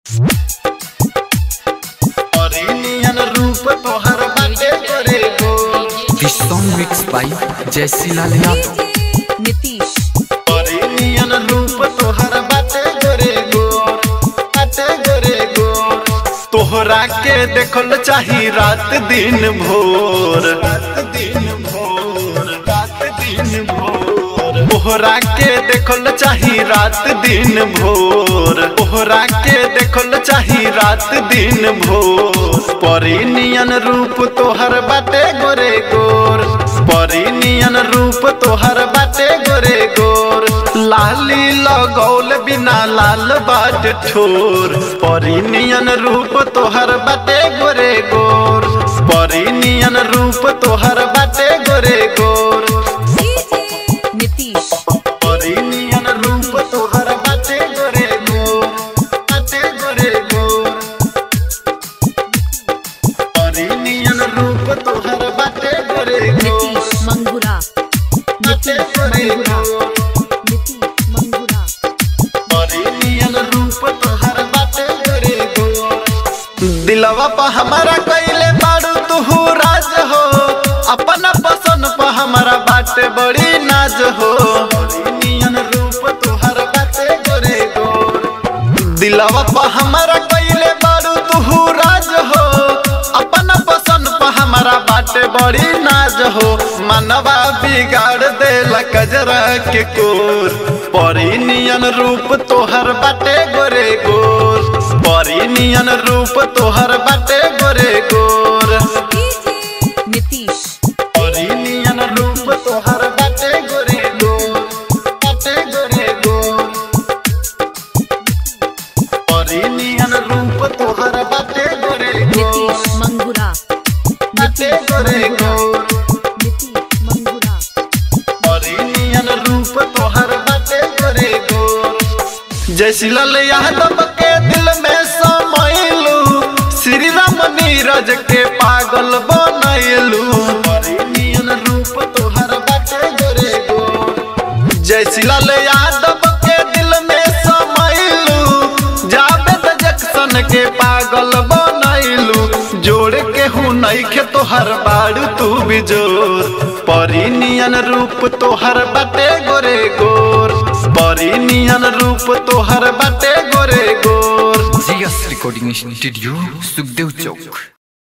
अरिनियन रूप तोहर बाटे करे गो This song mixed by Jesse Lal Yadav. Nitish अरिनियन रूप तोहर बाटे करे गो बाटे करे गो तोहरा के देखल चाही रात दिन भोर रात दिन भोर रात दिन भोर तोहरा के देखल चाही रात दिन भोर तोहरा के देखल चाही रात दिन भोर परिनियन रूप तोहर बाटे गोरे गोर परिनियन रूप तोहर बाटे गोरे गोर लाली लगौल बिना लाल बाट ठोर परिनियन रूप तोहर बाटे गोरे गोर परिनियन रूप तोहर बाटे गोरे गोर नीतीश परिनियन रूप तोहर बाटे गोरे गोर बाटे गोरे गोर परिनियन रूप तोहर बाटे गोरे गोर नीतीश मंगुरा बाटे गोरे गोर नीतीश मंगुरा परिनियन रूप तोहर बाटे गोरे गोर दिलवा पर हमारा कैले बाड़ू तू राज हो अपना पसंद पर हमारा बाटे बड़ी नाज हो परिनियन रूप तोहर बाटे गोरे गोर दिलवा पर हमारा कैले बाड़ू तू राज हो अपना पसंद पर हमारा बाटे बड़ी नाज हो मनवा बिगाड़ देल कजरा के कोर परिनियन रूप तोहर बाटे गोरे गोर परिनियन रूप तोहर बाटे गोरे गोर नीतीश परिनियन रूप तोहर बाटे गोरे गोर बाटे गोरे गोर परिनियन रूप तोहर बाटे गोरे नीतीश गोर मंगुरा बाटे गोरे गोर नीतीश मंगुरा परिनियन रूप तोहर बाटे गोरे गोर जैसी लाल यादव के दिल में समैलू श्री राम नीरज के पागल बनैलू परिनियन रूप तोहर बाटे गोरे गोर जैसी लाल यादव के दिल में समैलू जावेद जक्सन के पागल बनैलू जोड़ के हूँ नैखे तोहर बाड़ू तू बिजोर परिनियन रूप तोहर बाटे गोरे गोर परिनियन रूप तोहर बाटे गोरे गोर GS Recording Studio, Sukhdev Chowk.